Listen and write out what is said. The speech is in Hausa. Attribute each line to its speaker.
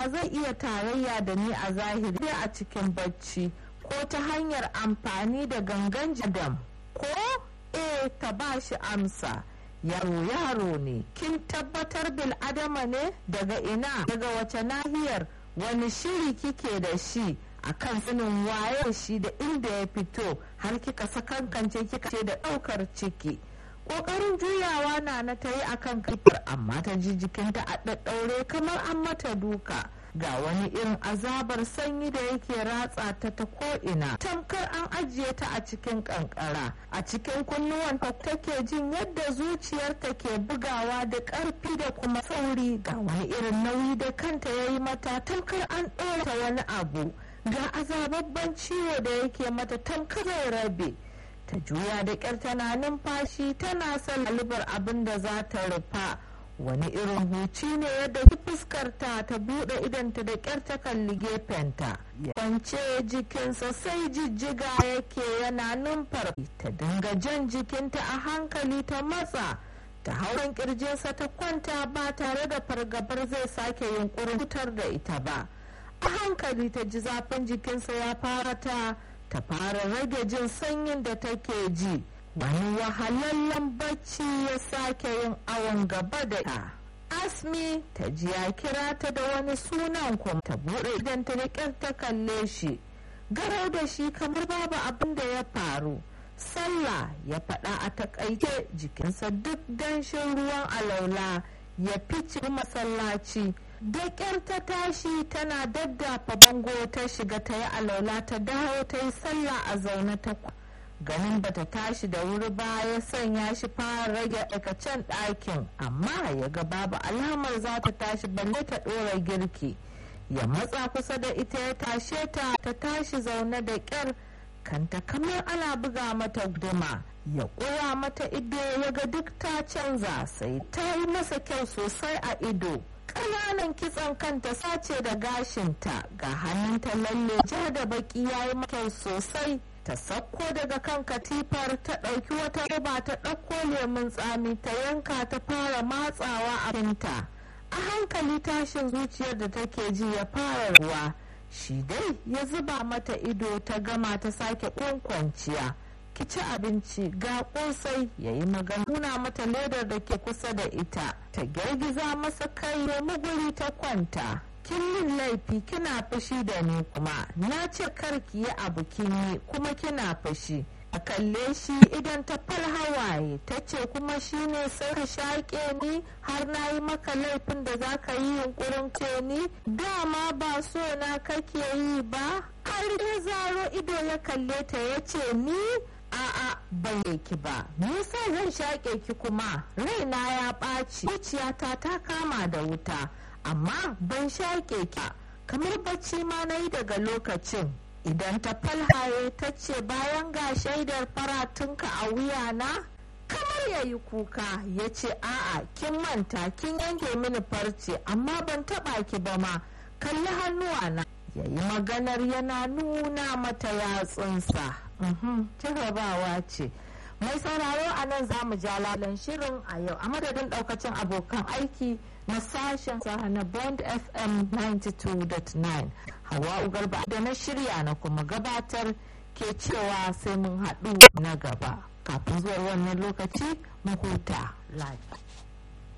Speaker 1: zai iya tarayya da ni a zahiri a cikin bacci ko ta hanyar amfani da gangan jadam ko e ta ba shi amsa yaro yaro ne kin tabbatar bil adama ne daga ina daga wace nahiyar wani shiri kike da shi a kan sanin waye shi da inda ya fito har kika sakankance kika ce da ɗaukar ciki ƙoƙarin juyawa na na ta yi akan kafar amma ta ji jikinta a ɗaɗɗaure kamar an mata duka ga wani irin azabar sanyi da yake ratsa ta ta ko'ina tamkar an ajiye ta a cikin kankara a cikin kunnuwanta take jin yadda zuciyarta ke bugawa da ƙarfi da kuma sauri ga wani irin nauyi da kanta ya yi mata tamkar an ɗora wani abu ga azababban ciwo da yake mata tamkar rabe ta juya da ƙyar tana numfashi tana son lalubar abin da za ta rufa wani irin huci ne yadda fuskarta ta buɗe idanta da ƙyar ta kalli gefenta kwance jikinsa sai jijjiga yake yana numfar ta dinga jan jikinta a hankali ta matsa ta hauren kirjinsa ta kwanta ba tare da fargabar zai sake yunkurin fitar da ita ba a hankali ta ji zafin jikinsa ya fara ta ta fara rage jin sanyin da take ji wani wahalallen bacci ya sake yin awon gaba da ta asmi ta ji ya kira ta da wani sunan kuma ta buɗe idan ta riƙar ta kalle shi garau da shi kamar babu abin da ya faru sallah ya faɗa a takaice jikinsa duk danshin ruwan alaula ya fice masallaci da ƙyar ta tashi tana daddafa bango ta shiga ta yi alaula ta dawo ta yi sallah a zaune ta ganin bata tashi da wuri ba ya sanya shi fara rage aikacen ɗakin amma ya ga babu alamar za ta tashi balle ta ɗora girki ya matsa kusa da ita ya tashe ta ta tashi zaune da ƙyar kanta kamar ana buga mata guduma ya ƙura mata ido ya ga duk ta canza sai ta yi masa kyau sosai a ido ƙananan kitson kanta sace da gashinta ga hannunta lalle ja da baki ya yi kyau sosai ta sauko daga kan katifar ta ɗauki wata roba ta ɗauko lemun tsami ta yanka ta fara matsawa a finta a hankali tashin zuciyar da take ji ya fara ruwa shi dai ya zuba mata ido ta gama ta sake kwanciya ki ci abinci ga kosai ya yi magana nuna mata ledar da ke kusa da ita ta girgiza masa kai nemi guri ta kwanta kin min laifi kina fushi da ni kuma na ce kar ki yi abu kin yi kuma kina fushi a kalle shi idan ta fal hawaye ta ce kuma shi ne sai ka shaƙe ni har na yi maka laifin da za ka yi yunkurin ce ni dama ba so na kake yi ba har ya zaro ido ya kalle ta ya ce ni a'a ban ki ba nisa zan shaƙe ki kuma raina ya ɓaci zuciyata ta kama da wuta amma ban shaƙe ki kamar bacci ma na yi daga lokacin idan ta falhaye ta ce bayan ga shaidar faratunka a wuyana kamar ya yi kuka ya ce a'a kin manta kin yanke mini farce amma ban taɓa ki ba ma kalli hannuwana ya yi maganar yana nuna mata yatsunsa jarabawa ce mai sauraro a nan za mu ja lalan shirin a yau a madadin daukacin abokan aiki na sashen na bond fm 92.9 hawa ugarba da na shirya na kuma gabatar ke cewa sai mun haɗu na gaba kafin zuwa wannan lokaci mu huta lafiya